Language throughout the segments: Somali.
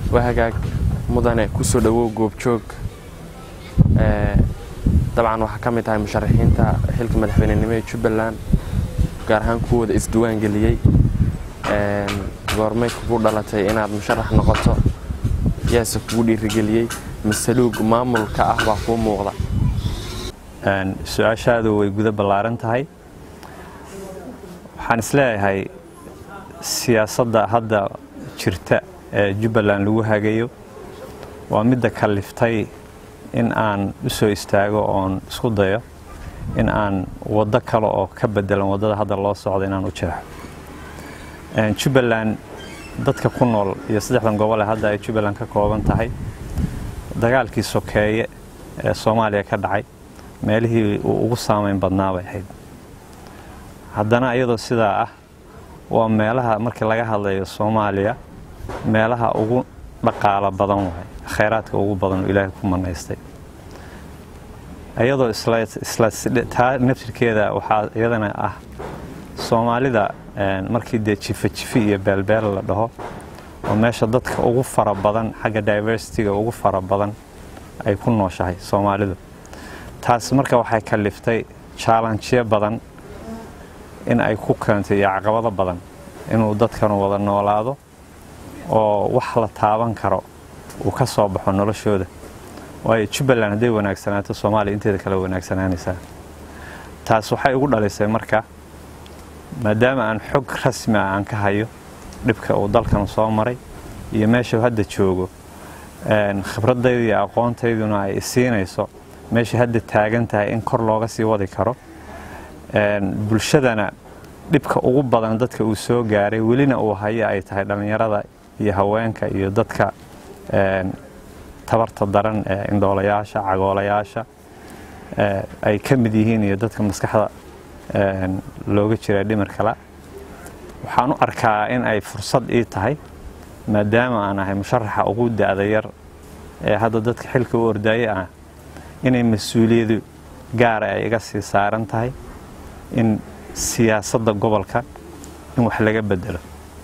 waa hagaag mudane kusoo dhowow goobjoog dabcan waxaa ka mid tahay musharaxiinta xilka madaxweynenimo ee jubbaland gaar ahaan kuwooda isdiwaan geliyey goormay kugu dhalatay inaad musharax noqoto yaase kugu dhiirigeliyey masaluug maamulka ah baa kuu muuqda su-aashaadu way guda ballaaran tahay waxaan isleeyahay siyaasadda hadda jirta ee jubbaland lagu hagayo waa midda kalliftay in aan u soo istaago oon isku dayo in aan waddo kale oo ka bedelan waddada hadda loo socdo inaan u jeexo jubbaland dadka ku nool iyo saddexdan gobol ee hadda ay jubbaland ka kooban tahay dagaalkii sokeeye ee soomaaliya ka dhacay meelihii uu ugu saamayn badnaa bay ahayd haddana iyadoo sidaa ah waa meelaha markii laga hadlayo soomaaliya meelaha ugu dhaqaalo badan waay khayraadka ugu badan oo ilaahay ku manaystay iyadoo taa naftirkeeda waxaa iyadana ah soomaalida markii dee jifa jifi iyo beelbeel la dhaho oo meesha dadka ugu fara badan xagga diversityga ugu fara badan ay ku nooshahay soomaalidu taas marka waxay kaliftay jaalanjiyo badan in ay ku keentay iyo caqabado badan inuu dadkanu wada noolaado oo wax la taaban karo uu ka soo baxo noloshooda waayo jubbaland hadday wanaagsanaato soomaaliya inteeda kale wanaagsanaanaysaa taas waxay ugu dhalisay marka maadaama aan xog rasmi ah aan ka hayo dhibka uu dalkan soo maray iyo meeshuu hadda joogo khibradayda iyo aqoontayduna ay isiinayso meesha hadda taagan tahay in kor looga sii wadi karo bulshadana dhibka ugu badan dadka uu soo gaaray welina uu hayo ay tahay dhallinyarada iyo haweenka iyo dadka tabarta daran ee indhoolayaasha cagoolayaasha ay ka mid yihiin iyo dadka maskaxda looga jira dhimarkala waxaan u arkaa in ay fursad ii tahay maadaama aan ahay musharaxa ugu da-da yar ee hadda dadka xilka u ordaaye ah inay mas-uuliyadu gaara ay iga sii saaran tahay in siyaasadda gobolka in wax laga bedelo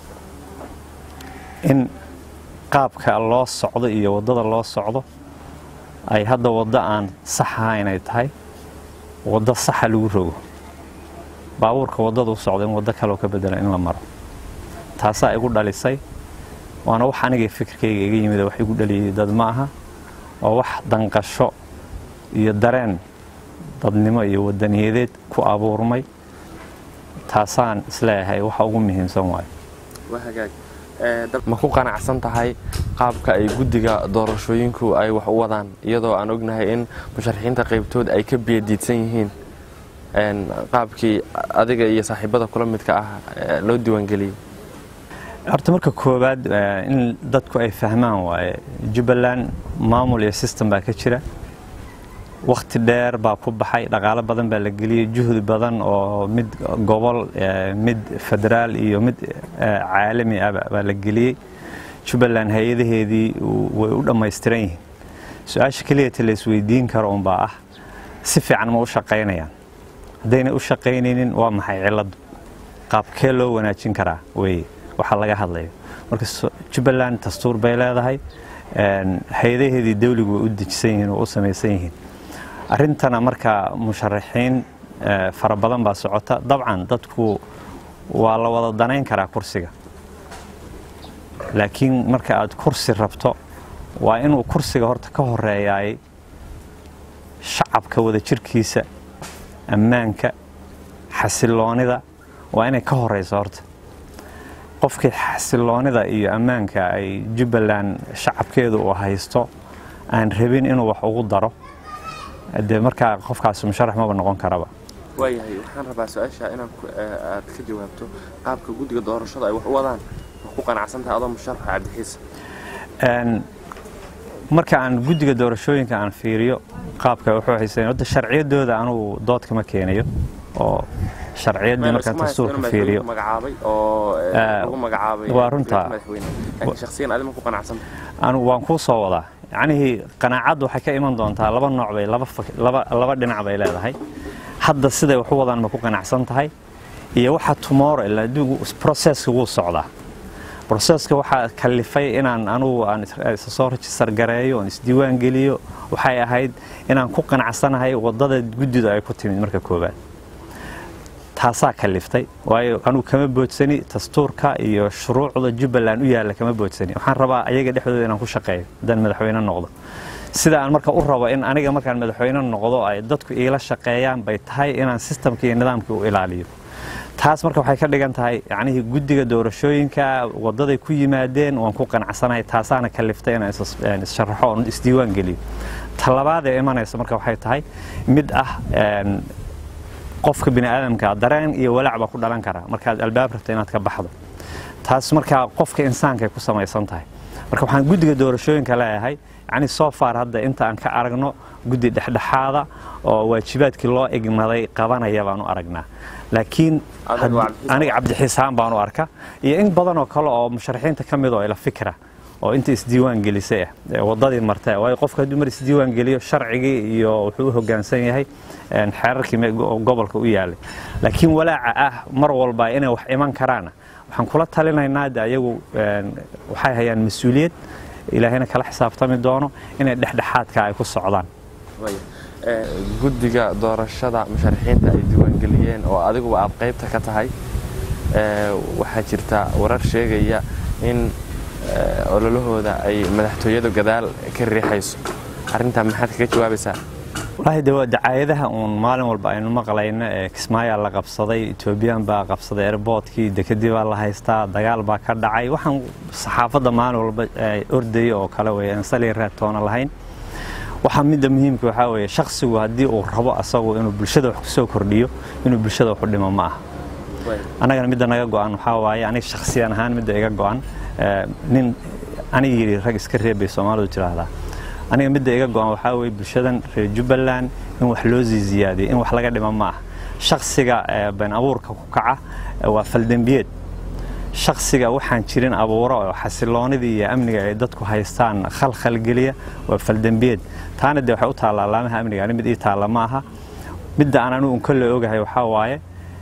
in qaabka loo socdo iyo waddada loo socdo ay hadda waddo aan sax ahayn ay tahay waddo saxa lagu rogo baabuurka waddada u socda in waddo kaleoo ka bedela in la maro taasaa igu dhalisay waana wax aniga fikirkayga iga yimid wax igu dhaliyay dad ma aha oo wax danqasho iyo dareen dadnimo iyo wadaniyadeed ku abuurmay taasaan isleeyahay waxa ugu muhiimsan waayo ma ku qanacsan tahay qaabka ay guddiga doorashooyinku ay wax u wadaan iyadoo aan ognahay in musharaxiinta qaybtood ay ka biyadiidsan yihiin qaabkii adiga iyo saaxiibada kula midka ah loo diiwaangeliyey horta marka koowaad in dadku ay fahmaan waaye jubbaland maamul iyo system baa ka jira wakhti dheer baa ku baxay dhaqaalo badan baa la geliyey juhdi badan oo mid gobol mid federaal iyo mid caalami ah baa la geliyey jubbaland hay-adaheedii way u dhammaystiran yihiin su-aasha keliyata la isweydiin karo unbaa ah si fiican ma u shaqaynayaan haddayna u shaqaynaynin waa maxay cilladdu qaabkee loo wanaajin karaa weye waxaa laga hadlayo marka jubbaland dastuur bay leedahay hay-adaheedii dawligu way u dejisan yihiin oo u samaysan yihiin arrintana marka musharaxiin fara badan baa socota dabcan dadku waa la wada danayn karaa kursiga laakiin marka aad kursi rabto waa inuu kursiga horta ka horeeyaay shacabka wada jirkiisa ammaanka xasiloonida waa inay ka horeyso horta qofkii xasiloonida iyo ammaanka ay jubbaland shacabkeedu uu haysto aan rabin inuu wax ugu daro dee markaa qofkaas musharax maba noqon karaba waayahay waxaan rabaa su-aasha inaan aad ka jawaabto qaabka guddiga doorashada ay wax u wadaan ma ku qanacsantahay adoo musharaxa cabdixiis marka aan guddiga doorashooyinka aan fiiriyo qaabka wuxuu haysteen hadda sharciyadooda anugu dood kama keenayo oo sharciyaddii markaan dastuurka fiiriyo waa runtaa anu waan kuu soo wadaa yacnihii qanaacaddu waxay ka iman doontaa laba nooc bay laba dhinac bay leedahay hadda siday wax u wadaan ma ku qanacsan tahay iyo waxa tomorrow ilaa adduunku processka wuu socdaa broseska waxaa kalifay inaan anugu aan soo rejistar gareeyo oon isdiiwaan geliyo waxay ahayd inaan ku qanacsanahay wadada guddidu ay ku timid marka koowaad taasaa kaliftay waayo anugu kama boodsani dastuurka iyo shuruucda jubbaland u yaalla kama boodsani waxaan rabaa ayaga dhexdooda inaan ku shaqeeyo haddaan madaxweyne noqdo sida aan marka u rabo in aniga markaan madaxweyne noqdo ay dadku iila shaqeeyaan bay tahay inaan sistamka iyo nidaamka u ilaaliyo taas marka waxay ka dhigan tahay yacnihii guddiga doorashooyinka wadaday ku yimaadeen waan ku qanacsanahay taasaana kaliftay inaan issharaxo oon isdiiwaan geliyo talabaad ee imanaysa marka waxay tahay mid ah qofka bini aadamka dareen iyo walaac baa ku dhalan kara markaad albaab rabto inaad ka baxdo taas markaa qofka insaankaay ku samaysan tahay marka waxaan guddiga doorashooyinka leeyahay yacni soo faar hadda inta aan ka aragno guddi dhexdhexaada oo waajibaadkii loo igmaday qabanaya baan u aragnaa laakiin aniga cabdixisaan baan u arka iyo in badan oo kale oo musharaxiinta ka mid oo ila fikra oo inta isdiiwaan gelisay ah wadadii martay waayo qofka hadduu mar isdiiwaan geliyo sharcigii iyo wuxuu u hoggaansan yahay xeerarkii gobolka u yaalay laakiin walaaca ah mar walba inay wax iman karaan waxaan kula talinaynaa de ayagu waxay hayaan mas-uuliyad ilaahayna kala xisaabtami doono inay dhexdhexaadka ay ku socdaan guddiga doorashada musharaxiinta ay diiwaangeliyeen oo adiguba aad qaybta ka tahay waxaa jirta warar sheegaya in ololahooda ay madaxtooyadu gadaal ka riixayso arrintaa maxaad kaga jawaabaysaa wallaahi de waa dacaayadaha uun maalin walba aynu maqlayno ee kismaayaa la qabsaday etoobiyaan baa qabsaday airboodkii dekedii baa la haystaa dagaal baa ka dhacay waxaan saxaafadda maalin walba ordaya oo kale wey aan sali raatoona lahayn waxaa midda muhiimka waxaa weeye shakhsigu haddii uu rabo asagu inuu bulshada wax kusoo kordhiyo inuu bulshada wax u dhimo ma aha annagana midda naga go-an waxaa waaye aniga shakhsiyan ahaan midda iga go-an nin aniga yidhi rag iska reebay soomaalidu tiraahdaa aniga midda iga go-an waxaa weye bulshadan reer jubbaland in wax loo sii ziyaadiyo in wax laga dhimo ma aha shakhsiga been abuurka ku kaca waa faldembiyeed shakhsiga waxaan jirin abuuro oo xasiloonidii iyo amniga ay dadku haystaan khalkhalgeliya waa faldembiyeed taana dee waxay u taallaa laamaha amniga ani mid ii taalla ma aha midda aan anigu unkolle ogahay waxaa waaye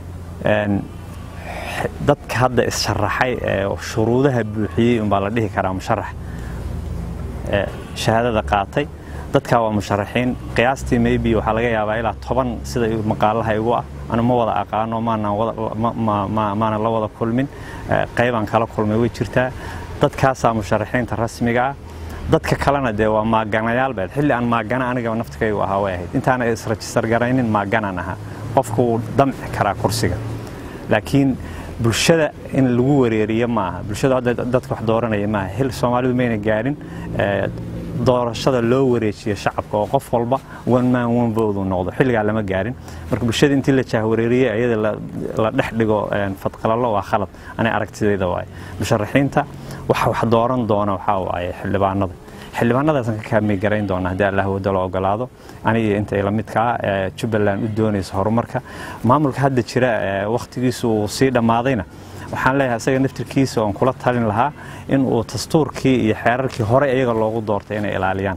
dadka hadda is-sharaxay ee shuruudaha buuxiyey unbaa la dhihi karaa musharax shahaadada qaatay dadkaa waa musharaxiin qiyaastii maybe waxaa laga yaabaa ilaa toban sida maqaalaha igu ah anu ma wada aqaano maanan la wada kulmin qaybaan kala kulmay way jirtaa dadkaasaa musharaxiinta rasmiga ah dadka kalena dee waa maaganayaal beed xilli aan maagana aniga naftkaygu ahaa way ahayd intaana israjistar garaynin maaganaan ahaa qofku wuu damci karaa kursiga laakiin bulshada in lagu wareeriyo ma aha bulshada hadda dadka wax dooranaya maaha hil soomaalidu mayna gaarin doorashada loo wareejiyo shacabka oo qof walba one man one vote uu noqdo xilligaa lama gaarin marka bulshada intii la jaahwareeriyey iyada la dhex dhigo fadqalalo waa khalad anay aragtidayda waaye musharaxiinta waxa wax dooran doona waxaa waaye xildhibaanada xildhibaanadaasaan ka kaamay garayn doona haddii allah wada la ogolaado aniga inta ila midkaa jubbaland u doonaysa horumarka maamulka hadda jira wakhtigiisu uu sii dhammaadayna waxaan leeyahay isaga naftirkiisa oon kula talin lahaa in uu dastuurkii iyo xeerarkii hore iyaga loogu doortay inay ilaaliyaan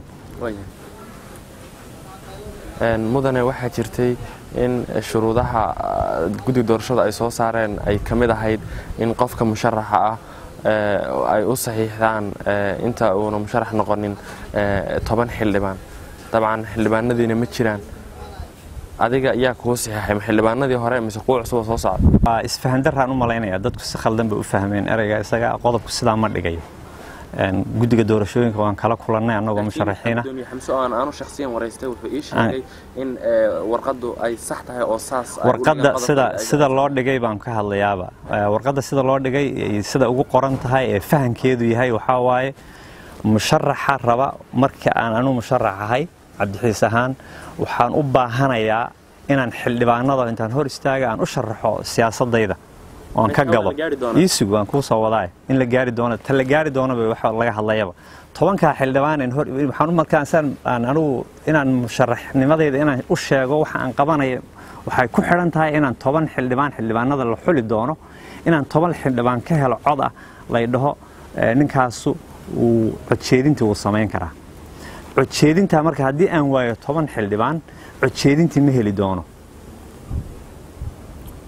mudane waxaa jirtay in shuruudaha guddiga doorashada ay soo saareen ay ka mid ahayd in qofka musharaxa ah ay u saxiixdaan inta uuna musharax noqonin toban xildhibaan dabcan xildhibaanadiina ma jiraan adiga yaa kuu saxiixay ma xildhibaanadii hore mise kuwa cusub oo soo socda isfahan daraan u malaynaya dadku si khaldan bay u fahmeen ereyga isaga qodobku sidaa ma dhigayo guddiga doorashooyinka waan kala kulannay annagoo musharaxiina aanu shakhsiyan waraystay wuxuu ii sheegay in warqaddu ay sax tahay oo saas warqadda sida sida loo dhigay baan ka hadlayaaba warqadda sida loo dhigay sida ugu qoran tahay ee fahankeedu yahay waxaa waaye musharaxa raba marka aan anu musharax ahay cabdixiis ahaan waxaan u baahanayaa inaan xildhibaanada intaan hor istaaga aan u sharaxo siyaasadayda oon ka gado iisug waan kuu soo wadaay in la gaari doono ta la gaari doonaba waxa laga hadlayaba tobankaa xildhibaan in hor waxaan u markaan aan anigu inaan musharaxnimadayda inaan u sheego waxa aan qabanayo waxay ku xidhan tahay inaan toban xildhibaan xildhibaanada la xuli doono inaan toban xildhibaan ka helo cod ah lay dhaho ninkaasu uu codjeedintii wuu samayn karaa codjeedintaa marka haddii aan waayo toban xildhibaan codjeedintii ma heli doono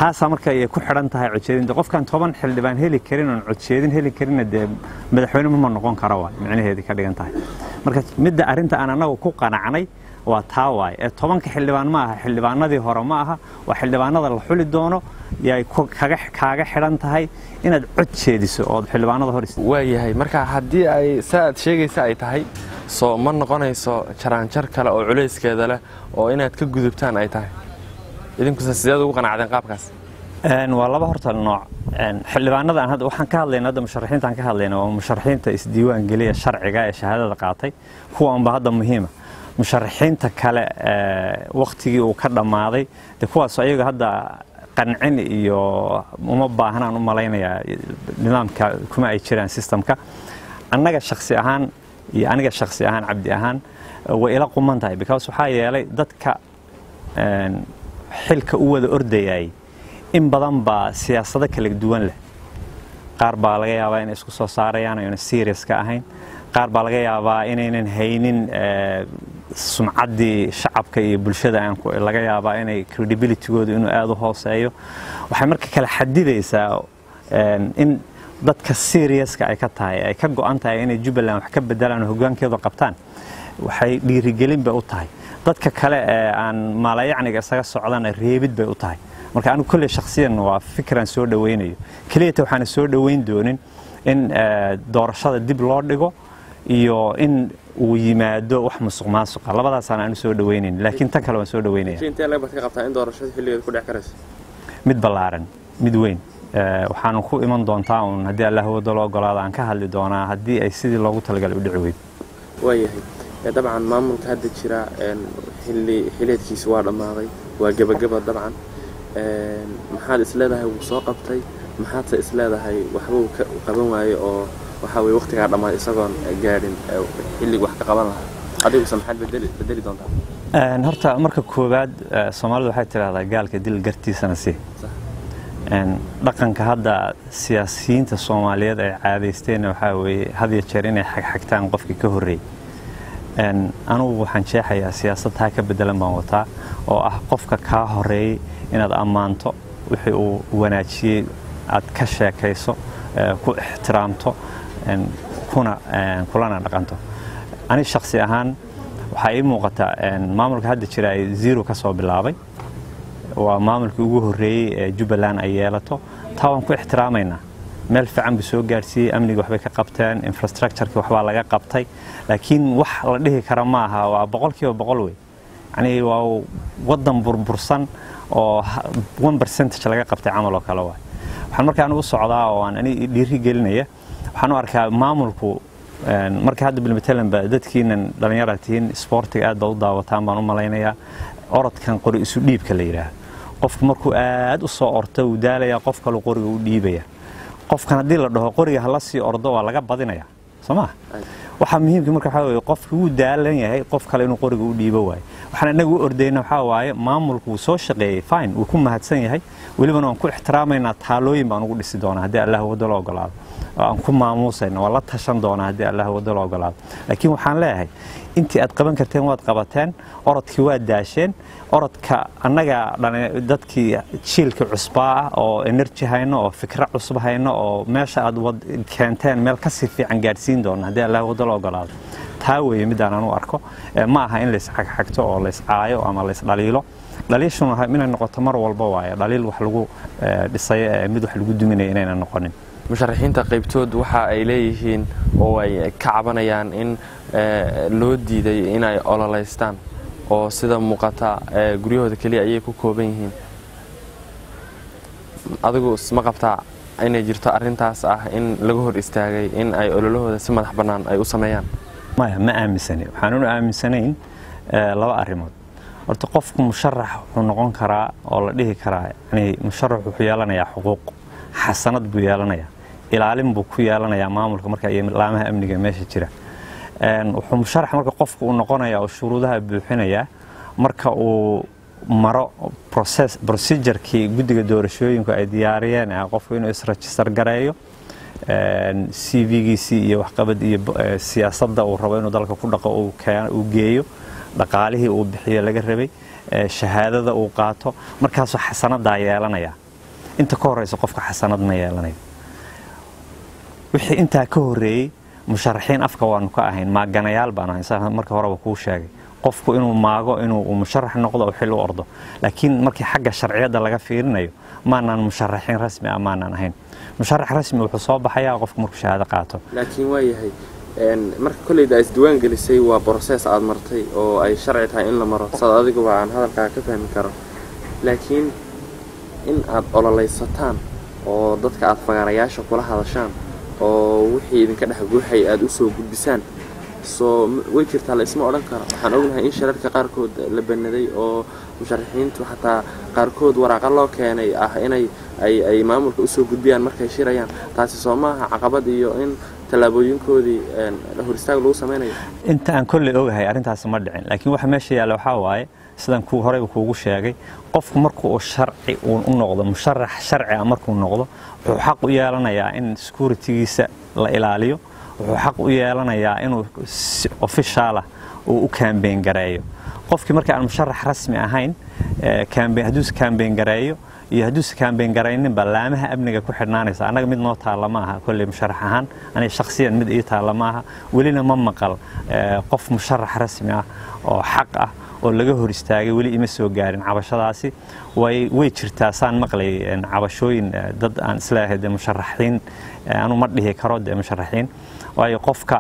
taasaa marka ay ku xidhan tahay codjeedinta qofkan toban xildhibaan heli karin oon codjeedin heli karinna dee madaxweyne ma noqon kara waay micnaheedii ka dhigan tahay marka midda arrinta aan annagu ku qanacnay waa taa waay ee tobanka xildhibaan ma aha xildhibaanadii hore ma aha waa xildhibaanada la xuli doono yay kaaga xidhan tahay inaad cod jeediso ood xildhibaanada hor waayahay marka haddii ay saa aad sheegaysa ay tahay soo ma noqonayso jaraanjar kale oo culayskeeda leh oo inaad ka gudubtaan ay tahay idinkuse sideed ugu qanacdeen qaabkaas waa laba horta nooc xildhibaanada aan hadda waxaan ka hadlayna hadda musharaxiinta aan ka hadlayna waa musharaxiinta isdiiwaan geliya sharciga ee shahaadada qaatay kuwa unba hadda muhiima musharaxiinta kale waktigii uu ka dhammaaday de kuwaas ayaga hadda qancin iyo uma baahnaan u malaynayaa nidaamka kuma ay jiraan sistamka annaga shaksi ahaan iyo aniga shaksi ahaan cabdi ahaan way ila quman tahay because waxaa yeelay dadka xilka u wada ordayay in badan baa siyaasado kala duwan leh qaar baa laga yaabaa inay isku soo saarayaan ayna serious ka ahayn qaar baa laga yaabaa inaynan haynin sumcaddii shacabka iyo bulshada laga yaabaa inay credibilitygooda inuu aada u hooseeyo waxay marka kala xadidaysaa in dadka seriouska ay ka tahay ay ka go-an tahay inay jubbaland wax ka bedelaan oo hogaankeedu qabtaan waxay dhiirigelin bay u tahay dadka kale ee aan maalayacniga isaga socdana reebid bay u tahay marka anigu kolley shakhsiyan waa fikran soo dhawaynayo keliyata waxaana soo dhowayn doonin in doorashada dib loo dhigo iyo in uu yimaado wax musuq maasuqa labadaasaan aanu soo dhawaynayn laakiin tan kale waan soo dhawaynaya mid ballaaran mid weyn waxaanu ku iman doontaa uun haddii allah wado loo ogolaado aan ka hadli doonaa haddii ay sidii loogu talagalay u dhici weyd waayahay dabcan maamulka hadda jira xilli xileedkiisi waa dhammaaday waa gebageba dabcan maxaad isleedahay wuu soo qabtay maxaadse isleedahay waxbuu qaban waaye oo waxaa weye waqtigaa dhammaad isagoon gaadhin xilliga wax ka qaban lahaa adiguse maxaad bedeli doontaa horta marka koowaad soomaalidu waxay tidhahdaa gaalka dil gartiisana si dhaqanka hadda siyaasiyiinta soomaaliyeed ay caadaysteenna waxaa weeye had iyo jeer inay xagxagtaan qofkii ka horreeyey anugu waxaan jeexayaa siyaasad taa ka bedelan baan wataa oo ah qofka kaa horeeyey inaad ammaanto wixii uu wanaajiyey aad ka sheekayso ku ixtiraamto kuna kulana dhaqanto ani shaksi ahaan waxaa ii muuqata maamulka hadda jira ay zero ka soo bilaabay waa maamulkii ugu horreeyey ee jubbaland ay yeelato taa waan ku ixtiraamaynaa meel fiican buu soo gaadhsiiyey amniga waxbay ka qabteen infrastructureki waxbaa laga qabtay laakiin wax la dhihi kara ma aha waa boqolkiiba boqol wey yacnii waa waddan burbursan oo one percentage laga qabtay camal oo kale waay waxaan markaa anigu u socdaa oo aan ani dhiiri gelinaya waxaan u arkaa maamulku marka hadda bilmatalanba dadkiinan dhallinyara tihiin isboortiga aad baad u daawataan baan u malaynayaa orodkan qori isu dhiibka la yidhaahdo qofku markuu aad u soo orto uu daalayaa qof kaleu qoriga u dhiibaya qofkan haddii la dhaho qoriga hala sii ordo waa laga badinaya soo maa waxaa muhiimka marka waxaa weye qofki wuu daalan yahay qof kale inuu qoriga u dhiibo waayo waxaan inaga u ordayna waxaa waaye maamulku wuu soo shaqeeyey fine wuu ku mahadsan yahay welibana waan ku ixtiraamaynaa taalooyin baan ugu dhisi doonaa haddii allah wado la ogolaado oo aan ku maamuusayna waan la tashan doonaa haddii allah wado la ogolaado laakiin waxaan leeyahay intii aad qaban karteen waad qabateen orodkii waad daasheen orodka annaga dadkii jiilka cusbaa ah oo enerji hayno oo fikro cusub hayno oo meesha aad keenteen meel kasii fiican gaadhsiin doona haddii allah wado la ogolaado taa weeye midaan anu arko ma aha in laysxagxagto oo layscaayo ama laysdhaliilo dhaliishuna inay noqoto mar walba waaye dhaliil wax lagu dhisayo ee mid wax lagu duminaya inayna noqonin musharaxiinta qaybtood waxa ay leeyihiin oo ay ka cabanayaan in loo diiday inay ololeystaan oo sida muuqata guryahooda keliya ayay ku kooban yihiin adigu ma qabtaa inay jirto arintaas ah in laga hor istaagay in ay ololahooda si madax bannaan ay u sameeyaan maya ma aaminsani waxaanan u aaminsanayn laba arrimood horta qofku musharax wuxuu noqon karaa oo la dhihi karaa yani musharax wuxuu yeelanayaa xuquuq xasanad buu yeelanayaa ilaalin buu ku yeelanayaa maamulka marka iyo laamaha amniga meesha jira wuxuu musharax marka qofku uu noqonayaa oo shuruudaha buuxinayaa marka uu maro procedurkii guddiga doorashooyinku ay diyaariyeen qofku inuu isregister gareeyo c v-giisii iyo waxqabad iyo siyaasadda uu rabo inuu dalka ku dhaqo uu geeyo dhaqaalihii uu bixiyo laga rabay shahaadada uu qaato markaasuu xasanadaa yeelanaya inta ka horeysa qofka xasanad ma yeelanayo wixii intaa ka horeeyey musharaxiin afka waanu ka ahayn maaganayaal baan ahayn saa marka horeba kuu sheegay qofku inuu maago inuu musharax noqdo oo xil u ordo laakiin markii xagga sharciyadda laga fiirinayo maanaan musharaxiin rasmi ah maanaan ahayn musharax rasmi wuxuu soo baxayaa qofku markuu shahaado qaato laakiin waa yahay marka kolleyda aad isdiwaan gelisay waa broses aad martay oo ay sharci tahay in la maro saad adiguba aan hadalkaa ka fahmi karo laakiin in aad ololaysataan oo dadka aad fagaarayaasha kula hadashaan oo wixii idinka dhex guuxay aad u soo gudbisaan soo way jirtaa la isma odhan karo waxaan ognahay in shirarka qaarkood la banaday oo musharaxiintu xataa qaarkood waraaqa loo keenay ah inay ay maamulka usoo gudbiyaan markay shirayaan taasi soo maaha caqabad iyo in tallaabooyinkoodii hor istaag lagu samaynayo inta aan kolley ogahay arrintaasi ma dhicin laakiin waxa meesha yaalla waxaa waaye sidaan ku horeyba kuugu sheegay qofku marku uu sharci uu u noqdo musharax sharci ah markuu noqdo wuxuu xaq u yeelanayaa in securitygiisa la ilaaliyo wuxuu xaq u yeelanayaa inuu si ofishaalah uu u kaambeyn gareeyo qofkii marka aan musharax rasmi ahayn hadduuse kaambeyn gareeyo iyo hadduuse kaambeyn garaynin ba laamaha amniga ku xidhnaanaysa annaga mid noo taalla ma aha kolley musharax ahaan aniga shakhsiyan mid ii taalla ma aha welina ma maqal qof musharax rasmi ah oo xaq ah oo laga hor istaagay weli ima soo gaarin cabashadaasi way way jirtaa saan maqlay cabashooyin dad aan isleeyahay dee musharaxiin anu ma dhihi karo dee musharaxiin waayo qofka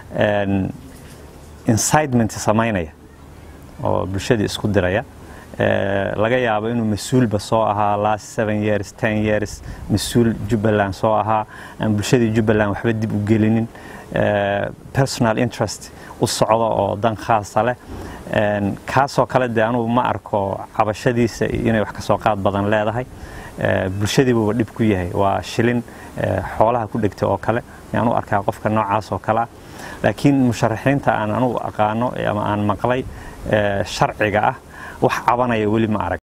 incitement samaynaya oo bulshadii isku diraya laga yaabo inuu mas-uulba soo ahaa last seven years ten years mas-uul jubbaland soo ahaa aan bulshadii jubbaland waxba dib u gelinin personal interest u socdo oo dan khaasa leh kaasoo kale dee anugu ma arko cabashadiisa inay wax kasoo qaad badan leedahay bulshadiibuuba dhib ku yahay waa shilin xoolaha ku dhegta oo kale yaan u arkaa qofka noocaas oo kale ah laakiin musharaxiinta aan anugu aqaano ama aan maqlay sharciga ah wax cabanaya weli ma arag